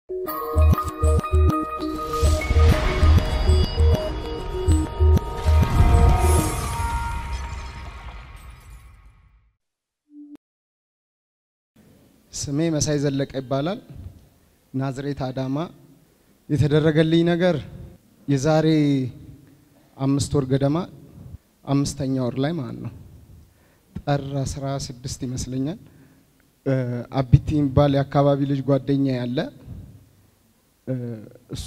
ስሜ መሳይ ዘለቀ ይባላል። ናዝሬት አዳማ። የተደረገልኝ ነገር የዛሬ አምስት ወር ገደማ አምስተኛ ወር ላይ ማለት ነው ጥር አስራ ስድስት ይመስለኛል አቢቲ የሚባል የአካባቢ ልጅ ጓደኛ ያለ እሱ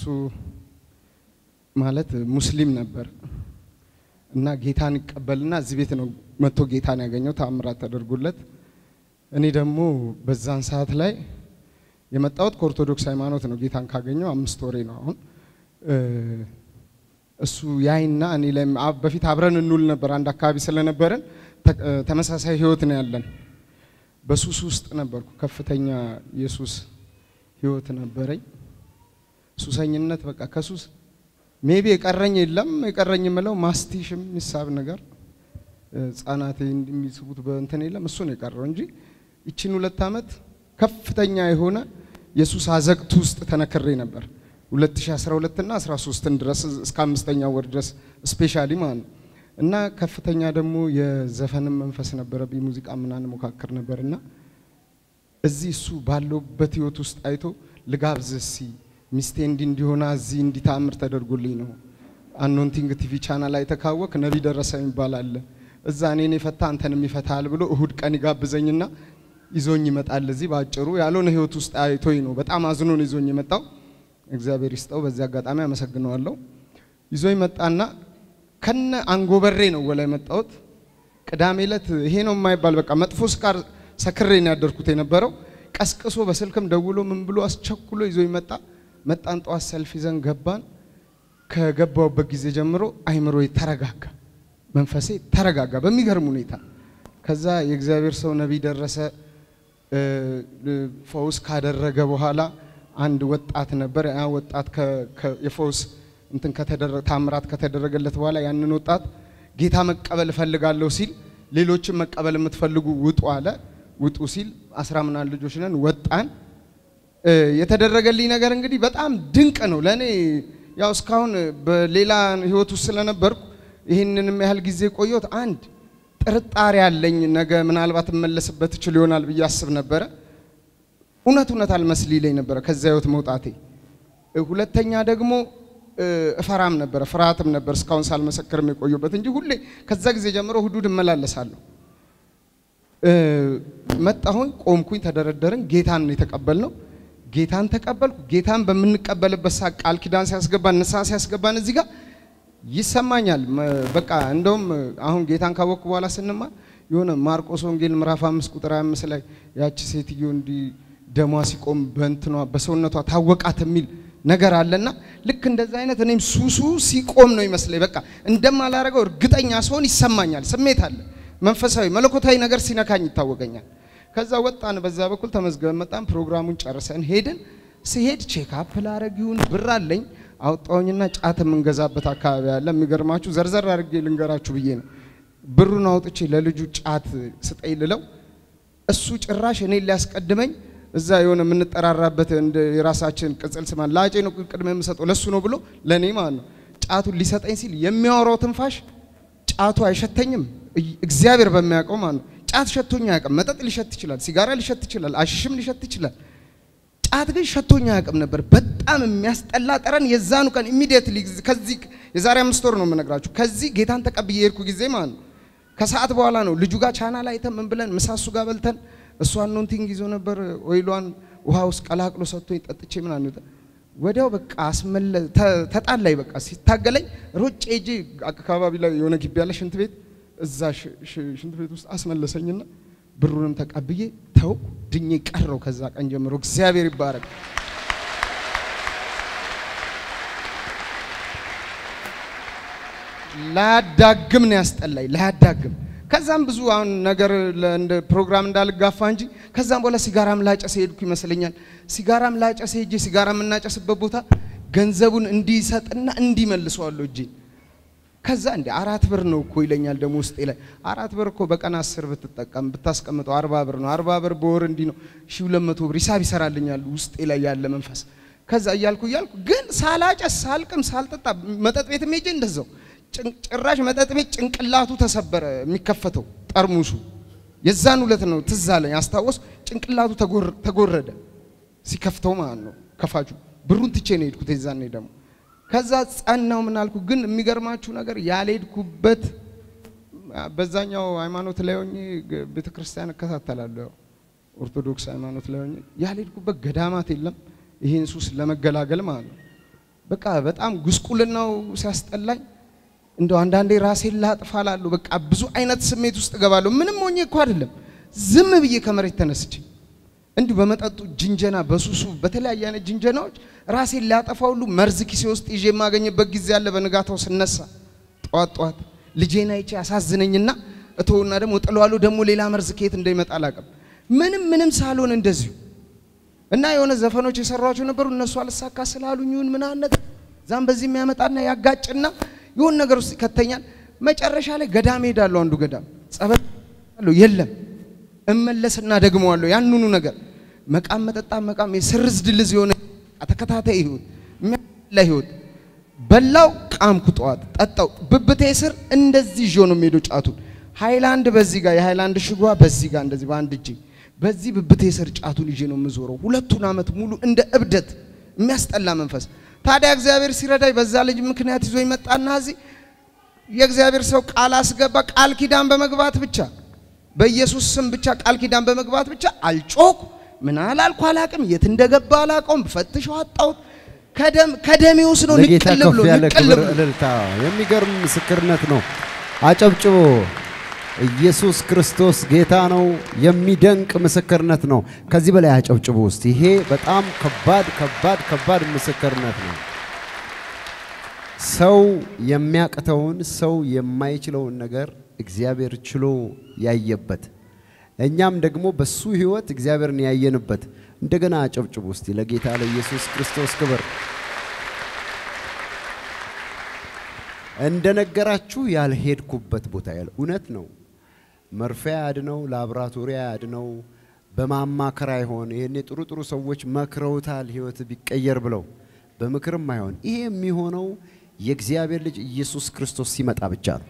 ማለት ሙስሊም ነበር እና ጌታን ይቀበልና እዚህ ቤት ነው መጥቶ ጌታን ያገኘው ተአምራት ተደርጎለት እኔ ደግሞ በዛን ሰዓት ላይ የመጣሁት ከኦርቶዶክስ ሃይማኖት ነው። ጌታን ካገኘው አምስት ወሬ ነው አሁን። እሱ ያይና እኔ ላይ በፊት አብረን እንውል ነበር፣ አንድ አካባቢ ስለነበረን ተመሳሳይ ህይወት ነው ያለን። በሱስ ውስጥ ነበርኩ። ከፍተኛ የሱስ ህይወት ነበረኝ። ሱሰኝነት በቃ ከሱስ ሜቢ የቀረኝ የለም። የቀረኝ የምለው ማስቲሽም የሚሳብ ነገር ህጻናት የሚስቡት በእንትን የለም። እሱ ነው የቀረው እንጂ ይችን ሁለት ዓመት ከፍተኛ የሆነ የሱስ አዘቅት ውስጥ ተነክሬ ነበር። 2012 እና 13 ድረስ እስከ አምስተኛው ወር ድረስ ስፔሻሊ ማለት ነው። እና ከፍተኛ ደግሞ የዘፈንም መንፈስ ነበረብኝ። ሙዚቃ ምናምን ሞካክር ነበር እና እዚህ እሱ ባለውበት ህይወት ውስጥ አይቶ ልጋብዝ እስኪ ሚስቴ እንዲ እንዲሆና እዚህ እንዲታምር ተደርጎልኝ ነው። አኖንቲንግ ቲቪ ቻናል ላይ ተካወክ ነቢ ደረሰ የሚባል አለ እዛ እኔን የፈታ አንተንም ይፈታል ብሎ እሁድ ቀን ይጋብዘኝና ይዞኝ ይመጣል። እዚህ ባጭሩ ያልሆነ ህይወት ውስጥ አይቶኝ ነው። በጣም አዝኖ ነው ይዞኝ የመጣው። እግዚአብሔር ይስጠው። በዚህ አጋጣሚ አመሰግነዋለሁ። ይዞኝ መጣና ከነ አንጎበሬ ነው ወላ የመጣሁት። ቅዳሜ ዕለት ይሄ ነው የማይባል በቃ መጥፎ ስካር ሰክሬ ነው ያደርኩት የነበረው። ቀስቅሶ በስልክም ደውሎ ምን ብሎ አስቸኩሎ ይዞኝ መጣ። መጣን። ጠዋት ሰልፍ ይዘን ገባን። ከገባውበት ጊዜ ጀምሮ አይምሮ ተረጋጋ፣ መንፈሴ ተረጋጋ በሚገርም ሁኔታ። ከዛ የእግዚአብሔር ሰው ነቢይ ደረሰ ፈውስ ካደረገ በኋላ አንድ ወጣት ነበር። ያ ወጣት የፈውስ እንትን ከተደረገ ታምራት ከተደረገለት በኋላ ያንን ወጣት ጌታ መቀበል እፈልጋለሁ ሲል ሌሎችን መቀበል የምትፈልጉ ውጡ አለ። ውጡ ሲል አስራ ምናምን ልጆች ነን ወጣን። የተደረገልኝ ነገር እንግዲህ በጣም ድንቅ ነው ለእኔ። ያው እስካሁን በሌላ ህይወት ውስጥ ስለነበርኩ ይህንንም ያህል ጊዜ ቆየሁት። አንድ ጥርጣሬ ያለኝ ነገ ምናልባት እመለስበት እችል ይሆናል ብዬ አስብ ነበረ። እውነት እውነት አልመስል ይለኝ ነበረ ከዚያ ህይወት መውጣቴ። ሁለተኛ ደግሞ እፈራም ነበረ፣ ፍርሃትም ነበር እስካሁን ሳልመሰክርም የቆየበት እንጂ ሁሌ ከዛ ጊዜ ጀምሮ ሁዱድ እመላለሳለሁ። መጣሁኝ፣ ቆምኩኝ፣ ተደረደርን። ጌታን ነው የተቀበልነው። ጌታን ተቀበልኩ። ጌታን በምንቀበልበት ሰዓት ቃል ኪዳን ሲያስገባን ንስሐ ሲያስገባን እዚህ ጋር ይሰማኛል። በቃ እንደውም አሁን ጌታን ካወቅኩ በኋላ ስንማር የሆነ ማርቆስ ወንጌል ምዕራፍ አምስት ቁጥር አምስት ላይ ያቺ ሴትዮ እንዲህ ደሟ ሲቆም በእንትኗ በሰውነቷ ታወቃት የሚል ነገር አለና ልክ እንደዛ አይነት እኔም ሱሱ ሲቆም ነው ይመስለኝ። በቃ እንደማላረገው እርግጠኛ ስሆን ይሰማኛል። ስሜት አለ፣ መንፈሳዊ መለኮታዊ ነገር ሲነካኝ ይታወቀኛል። ከዛ ወጣን፣ በዛ በኩል ተመዝገበን መጣን። ፕሮግራሙን ጨርሰን ሄድን። ሲሄድ ቼክአፕ ላረግ ይሁን ብር አለኝ አውጣውኝና ጫት የምንገዛበት አካባቢ አለ። የሚገርማችሁ ዘርዘር አድርጌ ልንገራችሁ ብዬ ነው። ብሩን አውጥቼ ለልጁ ጫት ስጠኝ ልለው እሱ ጭራሽ እኔን ሊያስቀድመኝ እዛ የሆነ የምንጠራራበት እንደ የራሳችን ቅጽል ስማ ላጬ ነው ቅድመ የምሰጠው ለሱ ነው ብሎ ለእኔ ማለት ነው ጫቱን ሊሰጠኝ ሲል የሚያወራው ትንፋሽ ጫቱ አይሸተኝም። እግዚአብሔር በሚያውቀው ማለት ነው ጫት ሸቶኝ አያውቅም። መጠጥ ሊሸት ይችላል፣ ሲጋራ ሊሸት ይችላል፣ አሽሽም ሊሸት ይችላል። ጫት ግን ሸቶኝ አያውቅም ነበር። በጣም የሚያስጠላ ጠረን። የዛኑ ቀን ኢሚዲየትሊ ከዚህ የዛሬ አምስት ወር ነው የምነግራችሁ። ከዚህ ጌታን ተቀብዬ የሄድኩ ጊዜ ማለት ነው ከሰዓት በኋላ ነው ልጁ ጋር ቻናል አይተን ምን ብለን ምሳሱ ጋር በልተን እሱ አኖንቲንግ ይዞ ነበር። ኦይሏን ውሃ ውስጥ ቀላቅሎ ሰጥቶኝ ጠጥቼ ምናምን ወዲያው በቃ አስመለ ተጣላይ። በቃ ሲታገለኝ ሮጬ ሄጄ አካባቢ ላይ የሆነ ግቢ ያለ ሽንት ቤት እዛ ሽንት ቤት ውስጥ አስመለሰኝና ብሩንም ተቀብዬ ተው ድኜ ቀረው። ከዛ ቀን ጀምሮ እግዚአብሔር ይባረክ። ላያዳግም ነው ያስጠላኝ፣ ላያዳግም ከዛም ብዙ አሁን ነገር እንደ ፕሮግራም እንዳልጋፋ እንጂ ከዛም በኋላ ሲጋራም ላጨስ ሄድኩ ይመስለኛል። ሲጋራም ላጨስ ሄጄ ሲጋራ የምናጨስበት ቦታ ገንዘቡን እንዲሰጥና እንዲመልሰዋለሁ እጄ ከዛ እንደ አራት ብር ነው እኮ ይለኛል ደግሞ ውስጤ ላይ አራት ብር እኮ በቀን አስር ብትጠቀም ብታስቀምጠው አርባ ብር ነው። አርባ ብር በወር እንዲህ ነው ሺ ሁለት መቶ ብር ሂሳብ ይሰራልኛል ውስጤ ላይ ያለ መንፈስ። ከዛ እያልኩ እያልኩ ግን ሳላጨስ ሳልቅም ሳልጠጣ መጠጥ ቤት ሄጄ እንደዛው ጭራሽ መጠጥ ቤት ጭንቅላቱ ተሰበረ። የሚከፈተው ጠርሙሱ የዛን ሁለት ነው ትዝ አለኝ አስታወስ። ጭንቅላቱ ተጎረደ ሲከፍተው ማለት ነው ከፋቹ። ብሩን ትቼ ነው የሄድኩት የዛኔ ደግሞ ከዛ ጸናው ምን አልኩ። ግን የሚገርማችሁ ነገር ያልሄድኩበት በዛኛው ሃይማኖት ላይ ሆኜ ቤተ ክርስቲያን እከታተላለሁ ያው ኦርቶዶክስ ሃይማኖት ላይ ሆኜ ያልሄድኩበት ገዳማት የለም። ይህን ሱስ ለመገላገል ማለት ነው። በቃ በጣም ጉስቁልናው ሲያስጠላኝ እንደው አንዳንዴ ራሴን ላጥፋ እላለሁ። በቃ ብዙ አይነት ስሜት ውስጥ እገባለሁ። ምንም ሆኜ እኮ አይደለም፣ ዝም ብዬ ከመሬት ተነስቼ እንዲሁ በመጠጡ ጅንጀና፣ በሱሱ በተለያየ አይነት ጅንጀናዎች ራሴን ላጠፋ ሁሉ መርዝ ኪሴ ውስጥ ይዤ የማገኝበት ጊዜ አለ። በንጋታው ስነሳ ጠዋት ጠዋት ልጄን አይቼ ያሳዝነኝና እተውና ደግሞ ጥለዋለሁ። ደግሞ ሌላ መርዝ ከየት እንደሚመጣ አላውቅም። ምንም ምንም ሳልሆን እንደዚሁ እና የሆነ ዘፈኖች የሰሯቸው ነበሩ። እነሱ አልሳካ ስላሉኝ ይሁን ምናነት ዛም በዚህ የሚያመጣና ያጋጭና የሆነ ነገር ውስጥ ይከተኛል። መጨረሻ ላይ ገዳም ሄዳለሁ። አንዱ ገዳም ጸበል የለም እመለስና ደግመዋለሁ ያንኑ ነገር መቃም መጠጣ መቃም የስርዝ ድልዝ የሆነ ተከታታይ ህይወት የሚያላ ህይወት በላው ቃምኩ፣ ጠዋት ጠጣው። ብብቴ ስር እንደዚህ ይዞ ነው የሚሄደው ጫቱን። ሃይላንድ በዚህ ጋር የሃይላንድ ሽጓ በዚህ ጋር እንደዚህ በአንድ እጄ በዚህ ብብቴ ስር ጫቱን ይዤ ነው የምዞረው ሁለቱን ዓመት ሙሉ እንደ እብደት የሚያስጠላ መንፈስ። ታዲያ እግዚአብሔር ሲረዳኝ በዛ ልጅ ምክንያት ይዞ ይመጣና እዚህ የእግዚአብሔር ሰው ቃል አስገባ። ቃል ኪዳን በመግባት ብቻ በኢየሱስ ስም ብቻ ቃል ኪዳን በመግባት ብቻ አልጮኩ ምን አላልኩ አላቅም። የት እንደገባ አላቀውም። ፈትሸው አጣሁት። ከደም ከደሜ ውስጥ ነው ለጌታ ንቅል ከፍ ብሎ ያለ ንቅል ክብር ብሎ እልልታ። የሚገርም ምስክርነት ነው። አጨብጭቦ ኢየሱስ ክርስቶስ ጌታ ነው። የሚደንቅ ምስክርነት ነው። ከዚህ በላይ አጨብጭቦ ውስጥ ይሄ በጣም ከባድ ከባድ ከባድ ምስክርነት ነው። ሰው የሚያቅተውን ሰው የማይችለውን ነገር እግዚአብሔር ችሎ ያየበት እኛም ደግሞ በሱ ህይወት እግዚአብሔርን ያየንበት እንደገና አጨብጭቡ እስቲ ለጌታ ለኢየሱስ ክርስቶስ ክብር። እንደነገራችሁ ያልሄድኩበት ቦታ ያለ እውነት ነው። መርፌ አያድነው፣ ላብራቶሪ አያድነው፣ በማማከር አይሆን። ይሄኔ ጥሩ ጥሩ ሰዎች መክረውታል ህይወት ቢቀየር ብለው በምክርም አይሆን። ይሄ የሚሆነው የእግዚአብሔር ልጅ ኢየሱስ ክርስቶስ ሲመጣ ብቻ ነው።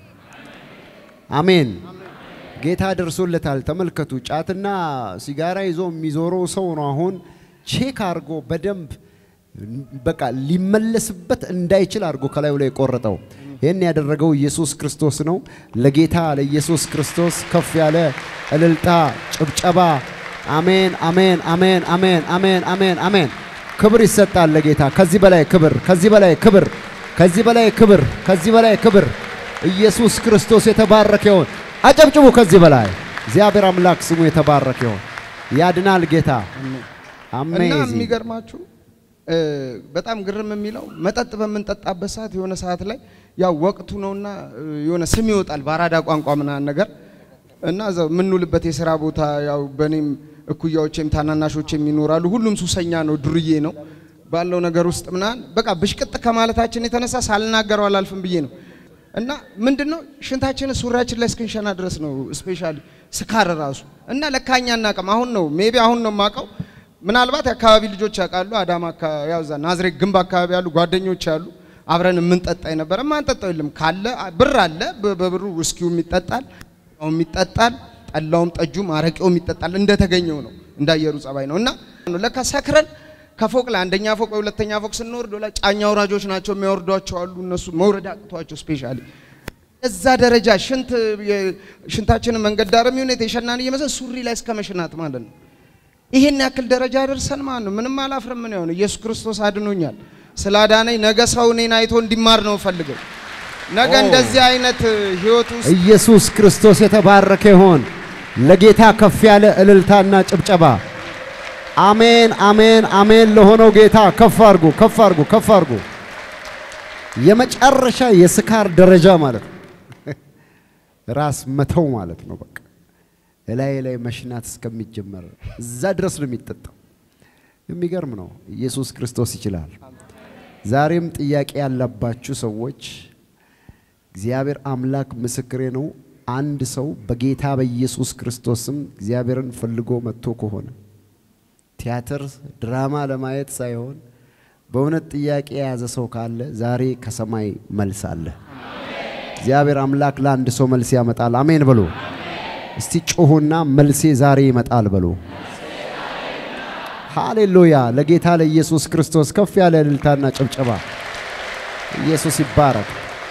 አሜን። ጌታ ደርሶለታል። ተመልከቱ። ጫትና ሲጋራ ይዞ የሚዞረው ሰው ነው አሁን ቼክ አድርጎ በደንብ በቃ ሊመለስበት እንዳይችል አድርጎ ከላዩ ላይ የቆረጠው። ይህን ያደረገው ኢየሱስ ክርስቶስ ነው። ለጌታ ለኢየሱስ ክርስቶስ ከፍ ያለ እልልታ፣ ጭብጨባ። አሜን፣ አሜን፣ አሜን፣ አሜን፣ አሜን፣ አሜን፣ አሜን። ክብር ይሰጣል ለጌታ። ከዚህ በላይ ክብር፣ ከዚህ በላይ ክብር፣ ከዚህ በላይ ክብር፣ ከዚህ በላይ ክብር። ኢየሱስ ክርስቶስ የተባረከ ይሁን። አጨብጭቡ። ከዚህ በላይ እግዚአብሔር አምላክ ስሙ የተባረከ ይሁን። ያድናል ጌታ። እና አሜዚንግ የሚገርማችሁ እ በጣም ግርም የሚለው መጠጥ በምንጠጣበት ሰዓት የሆነ ሰዓት ላይ ያው ወቅቱ ነውና እ የሆነ ስም ይወጣል በአራዳ ቋንቋ ምናምን ነገር እና እዛው የምንውልበት የስራ ቦታ ያው በእኔም እኩያዎቼም ታናናሾቼም ይኖራሉ። ሁሉም ሱሰኛ ነው፣ ዱርዬ ነው ባለው ነገር ውስጥ ምናምን በቃ ብሽቅጥ ከማለታችን የተነሳ ሳልናገረው አላልፍም ብዬ ነው እና ምንድነው ሽንታችን ሱሪያችን ላይ እስክንሸና ድረስ ነው ስፔሻሊ ስካር ራሱ እና ለካኛ እናቅም አሁን ነው ሜቢ አሁን ነው የማውቀው ምናልባት የአካባቢ ልጆች ያውቃሉ አዳማ አካ- ያው እዛ ናዝሬት ግንብ አካባቢ ያሉ ጓደኞች ያሉ አብረን የምንጠጣ የነበረ ማንጠጣው የለም ካለ ብር አለ በ- በብሩ ውስኪውም ይጠጣል ም ይጠጣል ጠላውም ጠጁም አረቄውም ይጠጣል እንደተገኘው ነው እንዳየሩ ጸባይ ነው እና ለካ ሰክረን ከፎቅ ላይ አንደኛ ፎቅ ወይ ሁለተኛ ፎቅ ስንወርድ ላይ ጫኛ አውራጆች ናቸው የሚያወርዷቸው አሉ እነሱ መውረድ አቅቷቸው ስፔሻሊ እዛ ደረጃ ሽንት የ- ሽንታችንን መንገድ ዳር የሚሆን የሸናን እየመሰል ሱሪ ላይ እስከ መሽናት ማለት ነው። ይሄን ያክል ደረጃ ደርሰን ማለት ነው። ምንም አላፍርም። ምን ይሆን ኢየሱስ ክርስቶስ አድኖኛል። ስላዳነኝ ነገ ሰው እኔን አይቶ እንዲማር ነው ፈልገው ነገ ኦ። እንደዚህ አይነት ህይወት ውስጥ ኢየሱስ ክርስቶስ የተባረከ ይሆን። ለጌታ ከፍ ያለ እልልታና ጭብጨባ። አሜን፣ አሜን፣ አሜን ለሆነው ጌታ ከፍ አርጉ፣ ከፍ አርጉ፣ ከፍ አርጉ። የመጨረሻ የስካር ደረጃ ማለት ነው። ራስ መተው ማለት ነው። በቃ እላይ ላይ መሽናት እስከሚጀመር እዛ ድረስ ነው የሚጠጣው። የሚገርም ነው። ኢየሱስ ክርስቶስ ይችላል። ዛሬም ጥያቄ ያለባችሁ ሰዎች እግዚአብሔር አምላክ ምስክሬ ነው። አንድ ሰው በጌታ በኢየሱስ ክርስቶስም እግዚአብሔርን ፈልጎ መጥቶ ከሆነ ቲያትር ድራማ ለማየት ሳይሆን በእውነት ጥያቄ የያዘ ሰው ካለ ዛሬ ከሰማይ መልስ አለ። እግዚአብሔር አምላክ ለአንድ ሰው መልስ ያመጣል። አሜን በሉ። እስቲ ጮሁና መልሴ ዛሬ ይመጣል በሉ። ሃሌሉያ! ለጌታ ለኢየሱስ ክርስቶስ ከፍ ያለ እልልታና ጭብጨባ። ኢየሱስ ይባረክ።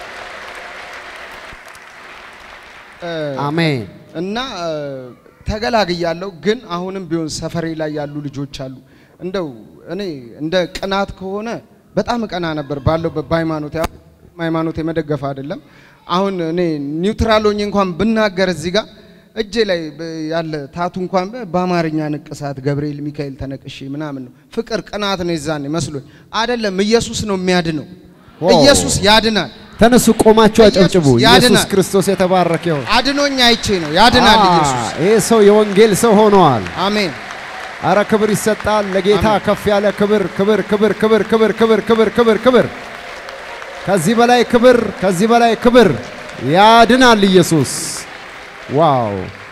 አሜን። እና እ፣ ተገላግያለሁ። ግን አሁንም ቢሆን ሰፈሬ ላይ ያሉ ልጆች አሉ። እንደው እኔ እንደ ቅናት ከሆነ በጣም እቀና ነበር ባለሁበት በሃይማኖት ሃይማኖት የመደገፍ አይደለም። አሁን እኔ ኒውትራል ሆኜ እንኳን ብናገር እዚህ ጋር እጄ ላይ በ- ያለ ታቱ እንኳን በ- በአማርኛ ንቅሳት ገብርኤል ሚካኤል ተነቅሼ ምናምን ነው። ፍቅር ቅናት ነው የዛኔ መስሎኝ አይደለም። ኢየሱስ ነው የሚያድነው። ዋው። ኢየሱስ ያድናል። ተነሱ፣ ቆማችሁ አጨብጭቡ። ኢየሱስ ኢየሱስ ያድናል። ክርስቶስ የተባረከ ይሁን። አድኖኝ አይቼ ነው ያድናል አ፣ ኢየሱስ። ይሄ ሰው የወንጌል ሰው ሆነዋል። አሜን። አረ ክብር ይሰጣል ለጌታ አሜን። ከፍ ያለ ክብር ክብር ክብር ክብር ክብር ክብር ክብር ክብር ክብር ከዚህ በላይ ክብር ከዚህ በላይ ክብር ያድናል ኢየሱስ ዋው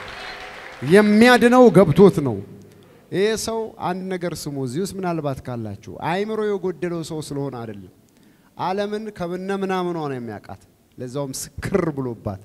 የሚያድነው ገብቶት ነው ይሄ ሰው አንድ ነገር ስሙ እዚህ ውስጥ ምናልባት ካላችሁ አእምሮ የጎደለው ሰው ስለሆነ አይደለም ዓለምን ከብነ ምናምኗ ነው የሚያውቃት ለዛውም ስክር ብሎባት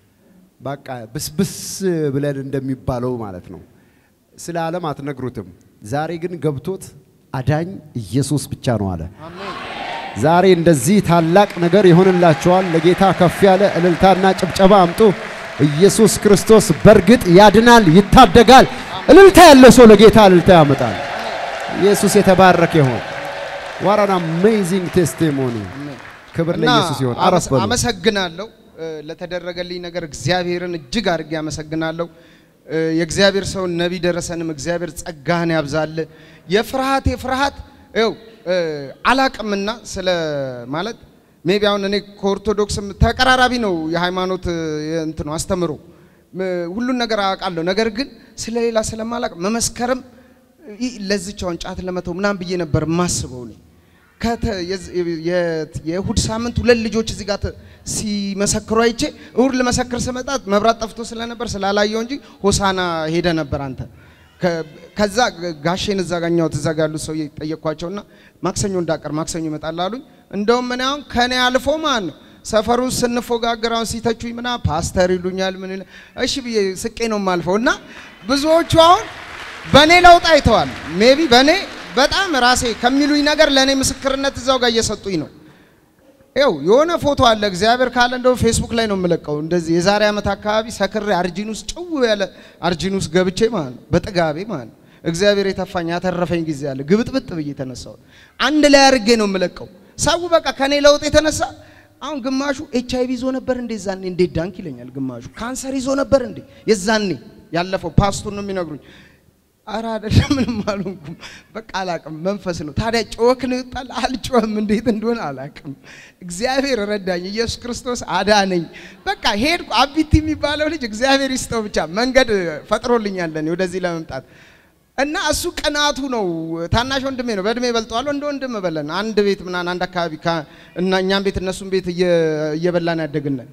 በቃ ብስብስ ብለን እንደሚባለው ማለት ነው ስለ ዓለም አትነግሩትም። ዛሬ ግን ገብቶት አዳኝ ኢየሱስ ብቻ ነው አለ። አሜን። ዛሬ እንደዚህ ታላቅ ነገር ይሆንላችኋል። ለጌታ ከፍ ያለ እልልታና ጭብጨባ አምጡ። ኢየሱስ ክርስቶስ በእርግጥ ያድናል፣ ይታደጋል። እልልታ ያለው ሰው ለጌታ እልልታ ያመጣል። ኢየሱስ የተባረከ ይሆን። ዋት አን አሜዚንግ ቴስቲሞኒ። ክብር እና ለኢየሱስ ይሆን። አረፍ በሉ። አመሰግናለሁ እ፣ ለተደረገልኝ ነገር እግዚአብሔርን እጅግ አድርጌ አመሰግናለሁ። እ፣ የእግዚአብሔር ሰውን ነቢይ ደረሰንም እግዚአብሔር ጸጋህን ያብዛል። የፍርሃቴ ፍርሃት ው አላቅምና ስለ ማለት ሜቢ አሁን እኔ ከኦርቶዶክስም ተቀራራቢ ነው የሃይማኖት እ፣ እንትኑ አስተምሮ ም፣ ሁሉን ነገር አውቃለሁ። ነገር ግን ስለ ሌላ ስለማላቅ መመስከርም ይ- ለዚች አሁን ጫት ለመተው ምናምን ብዬ ነበር የማስበው እኔ ከተ- የዝ- የ- የእሁድ ሳምንት ሁለት ልጆች እዚህ ጋር ተ- ሲመሰክሩ አይቼ እሁድ ልመሰክር ስመጣ መብራት ጠፍቶ ስለነበር ስላላየው እንጂ ሆሳና ሄደ ነበር አንተ ከ- ከዛ ጋሼን እዛ ጋኛው እዛ ጋ ያሉት ሰው ጠየቅኳቸውና ማክሰኞ እንዳቀር ማክሰኞ ይመጣል አሉኝ። እንደውም እኔ አሁን ከኔ አልፎ ማለት ነው ሰፈሩን ስንፎጋገር አሁን ሲተቹኝ ምና ፓስተር ይሉኛል ምን ይላል። እሺ ብዬ ስቄ ነው የማልፈው እና ብዙዎቹ አሁን በእኔ ለውጥ አይተዋል። ሜቢ በእኔ በጣም ራሴ ከሚሉኝ ነገር ለእኔ ምስክርነት እዛው ጋር እየሰጡኝ ነው። ይኸው የሆነ ፎቶ አለ እግዚአብሔር ካለ እንደው ፌስቡክ ላይ ነው የምለቀው። እንደዚህ የዛሬ ዓመት አካባቢ ሰክሬ አርጂን ውስጥ ጭው ያለ አርጂን ውስጥ ገብቼ ማለት ነው በጥጋቤ ማለት ነው እግዚአብሔር የተፋኝ ያተረፈኝ ጊዜ አለ። ግብጥብጥ ብዬ ተነሳው አንድ ላይ አድርጌ ነው የምለቀው። ሰው በቃ ከኔ ለውጥ የተነሳ አሁን ግማሹ ኤች አይቪ ይዞ ነበር እንዴ ዛኔ እንዴት ዳንክ ይለኛል። ግማሹ ካንሰር ይዞ ነበር እንዴ የዛኔ ያለፈው ፓስቱን ነው የሚነግሩኝ። አረ አይደለም ምንም አልሆንኩም። በቃ አላቅም፣ መንፈስ ነው። ታዲያ ጮክ ነው ይወጣል። አልጮህም፣ እንዴት እንደሆነ አላቅም። እግዚአብሔር ረዳኝ፣ ኢየሱስ ክርስቶስ አዳነኝ። በቃ ሄድኩ። አቢቲ የሚባለው ልጅ እግዚአብሔር ይስጠው ብቻ መንገድ ፈጥሮልኛል ለእኔ ወደዚህ ለመምጣት እና እሱ ቅናቱ ነው። ታናሽ ወንድሜ ነው፣ በእድሜ በልጠዋለሁ። እንደ ወንድም በለን አንድ ቤት ምናምን አንድ አካባቢ ከ- እና እኛም ቤት እነሱም ቤት እየ- እየበላን ያደግነን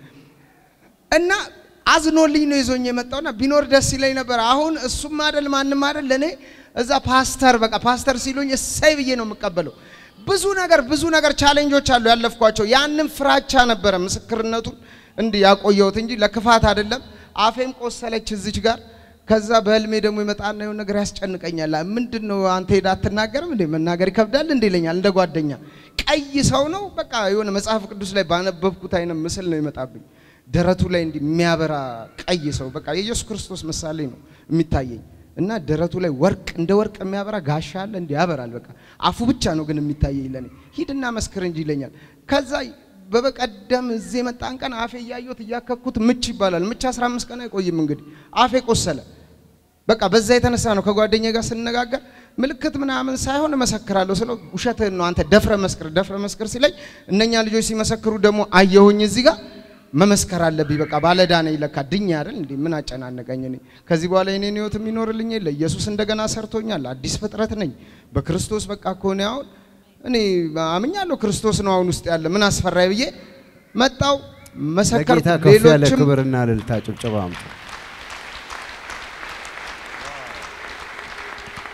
እና አዝኖልኝ ነው ይዞኝ የመጣውና ቢኖር ደስ ይለኝ ነበር። አሁን እሱም አይደል ማንም አይደል ለእኔ እዛ ፓስተር በቃ ፓስተር ሲሉኝ እሰይ ብዬ ነው የምቀበለው። ብዙ ነገር ብዙ ነገር ቻሌንጆች አሉ ያለፍኳቸው። ያንም ፍራቻ ነበረ ምስክርነቱን እንዲህ ያቆየሁት እንጂ ለክፋት አይደለም። አፌም ቆሰለች እዚች ጋር። ከዛ በህልሜ ደግሞ ይመጣና የሆነ ነገር ያስጨንቀኛል። ምንድን ነው አንተ ሄዳ አትናገርም እንዴ? መናገር ይከብዳል እንዴ ይለኛል። እንደ ጓደኛ ቀይ ሰው ነው በቃ የሆነ መጽሐፍ ቅዱስ ላይ ባነበብኩት አይነት ምስል ነው ይመጣብኝ። ደረቱ ላይ እንዲህ የሚያበራ ቀይ ሰው በቃ የኢየሱስ ክርስቶስ ምሳሌ ነው የሚታየኝ እና ደረቱ ላይ ወርቅ እንደ ወርቅ የሚያበራ ጋሻ አለ እንዲህ ያበራል። በቃ አፉ ብቻ ነው ግን የሚታየኝ ለኔ። ሂድና መስክር እንጂ ይለኛል። ከዛ በበቀደም እዚህ የመጣን ቀን አፌ እያየሁት እያከኩት ምች ይባላል። ምች 15 ቀን አይቆይም እንግዲህ አፌ ቆሰለ። በቃ በዛ የተነሳ ነው ከጓደኛ ጋር ስነጋገር ምልክት ምናምን ሳይሆን እመሰክራለሁ ስለው ውሸትህን ነው አንተ ደፍረ መስክር ደፍረ መስክር ሲለኝ እነኛ ልጆች ሲመሰክሩ ደግሞ አየሁኝ እዚህ ጋር መመስከር አለብኝ። በቃ ባለዕዳ ነኝ ለካ ድኛ አይደል እንዴ? ምን አጨናነቀኝ? እኔ ከዚህ በኋላ የኔን ህይወት የሚኖርልኝ የለ። ኢየሱስ እንደገና ሰርቶኛል። አዲስ ፍጥረት ነኝ በክርስቶስ። በቃ ከሆነ አሁን እኔ አምኛለሁ ክርስቶስ ነው አሁን ውስጥ ያለ ምን አስፈራኝ ብዬ መጣው መሰከርኩ። ለጌታ ከፍ ያለ ሌሎችም ክብርና እልልታ ጭብጨባ አምጡ።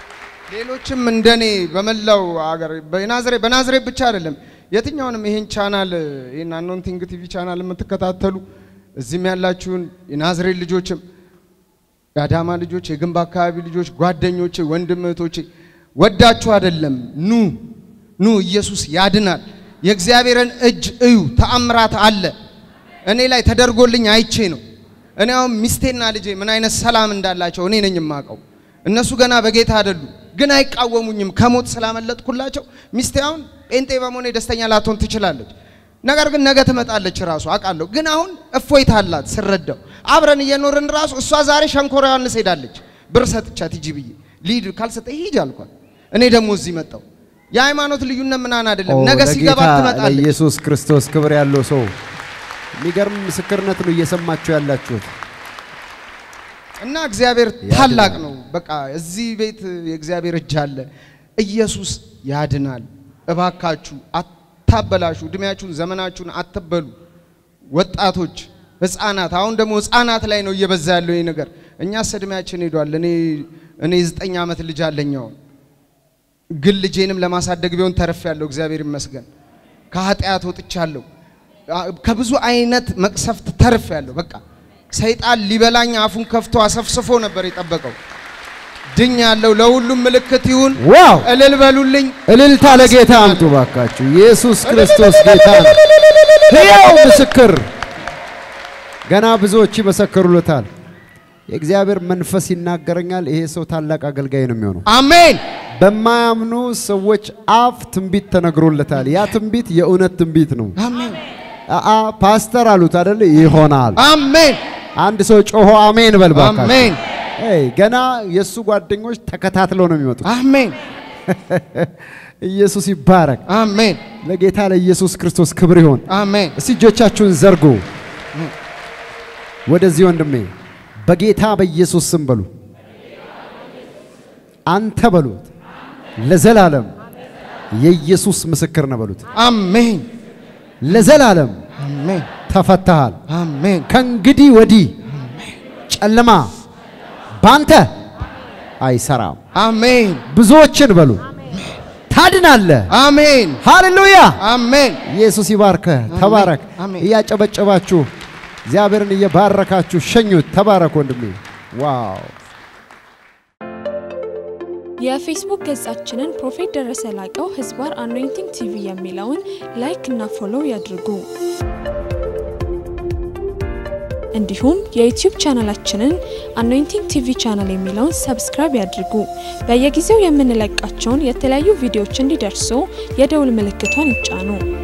ሌሎችም እንደኔ በመላው አገር በናዝሬት በናዝሬት ብቻ አይደለም የትኛውንም ይሄን ቻናል ይሄን አኖንቲንግ ቲቪ ቻናል የምትከታተሉ እዚህም ያላችሁን የናዝሬት ልጆችም የአዳማ ልጆች፣ የግንብ አካባቢ ልጆች፣ ጓደኞቼ፣ ወንድም እህቶቼ ወዳችሁ አይደለም ኑ ኑ፣ ኢየሱስ ያድናል። የእግዚአብሔርን እጅ እዩ፣ ተአምራት አለ። እኔ ላይ ተደርጎልኝ አይቼ ነው። እኔ አሁን ሚስቴና ልጄ ምን አይነት ሰላም እንዳላቸው እኔ ነኝ የማውቀው። እነሱ ገና በጌታ አይደሉ፣ ግን አይቃወሙኝም። ከሞት ስላመለጥኩላቸው ሚስቴ አሁን ጴንጤ በመሆኔ ደስተኛ ላትሆን ትችላለች። ነገር ግን ነገ ትመጣለች ራሱ አውቃለሁ። ግን አሁን እፎይታ አላት ስረዳው። አብረን እየኖርን ራሱ እሷ ዛሬ ሸንኮራ ዮሐንስ ሄዳለች። ብር ሰጥቻት ሂጂ ብዬ ሊድ ካልሰጠ ሂጂ አልኳት። እኔ ደግሞ እዚህ መጣሁ። የሃይማኖት ልዩነት ምናምን አይደለም። ኦ፣ ነገ ሲገባ ለጌታ ትመጣለች። ለኢየሱስ ክርስቶስ ክብር ያለው ሰው የሚገርም ምስክርነት ነው እየሰማችሁ ያላችሁት። እና እግዚአብሔር ያድናል። ታላቅ ነው። በቃ እዚህ ቤት የእግዚአብሔር እጅ አለ። ኢየሱስ ያድናል። እባካችሁ አታበላሹ፣ እድሜያችሁን ዘመናችሁን አትበሉ። ወጣቶች፣ ህፃናት፣ አሁን ደግሞ ህፃናት ላይ ነው እየበዛ ያለው ይህ ነገር። እኛስ እድሜያችን ሄዷል። እኔ እኔ ዘጠኝ ዓመት ልጅ አለኝ አሁን ግን ልጄንም ለማሳደግ ቢሆን ተረፍ ያለው እግዚአብሔር ይመስገን። ከኃጢአት ወጥቻለሁ። አ- ከብዙ አይነት መቅሰፍት ተርፍ ያለው በቃ ሰይጣን ሊበላኝ አፉን ከፍቶ አሰፍስፎ ነበር የጠበቀው። ድኝ ያለው ለሁሉም ምልክት ይሁን። ዋው! እልል በሉልኝ። እልልታ ለጌታ አምጡ ባካችሁ። ኢየሱስ ክርስቶስ ጌታ ነው። ሕያው ምስክር ገና ብዙዎች ይመሰክሩለታል። የእግዚአብሔር መንፈስ ይናገረኛል። ይሄ ሰው ታላቅ አገልጋይ ነው የሚሆነው። አሜን በማያምኑ ሰዎች አፍ ትንቢት ተነግሮለታል። ያ ትንቢት የእውነት ትንቢት ነው። አሜን አአ ፓስተር አሉት አይደል? ይሆናል። አሜን አንድ ሰው ጮሆ አሜን በል ባካችሁ። አሜን ኤይ ገና የእሱ ጓደኞች ተከታትለው ነው የሚመጡት። አሜን ኢየሱስ ይባረክ። አሜን ለጌታ ለኢየሱስ ክርስቶስ ክብር ይሆን። አሜን እስቲ እጆቻችሁን ዘርጉ። ወደዚህ ወንድሜ በጌታ በኢየሱስ ስም በሉ። አንተ በሉት ለዘላለም የኢየሱስ ምስክር ነው በሉት። አሜን ለዘላለም አሜን ተፈተሃል። አሜን ከእንግዲህ ወዲህ ጨለማ ባንተ አይሰራም። አሜን ብዙዎችን በሉ ታድናለህ። አሜን ሃሌሉያ! አሜን ኢየሱስ ይባርከ። ተባረክ። አሜን። እያጨበጨባችሁ እግዚአብሔርን እየባረካችሁ ሸኙት። ተባረክ ወንድሜ። ዋው! የፌስቡክ ገጻችንን ፕሮፌት ደረሰ ላቀው ህዝባር አኖይንቲንግ ቲቪ የሚለውን ላይክ እና ፎሎው ያድርጉ። እንዲሁም የዩቲዩብ ቻናላችንን አኖይንቲንግ ቲቪ ቻናል የሚለውን ሰብስክራይብ ያድርጉ። በየጊዜው የምንለቃቸውን የተለያዩ ቪዲዮዎች እንዲደርሱ የደውል ምልክቷን ይጫኑ።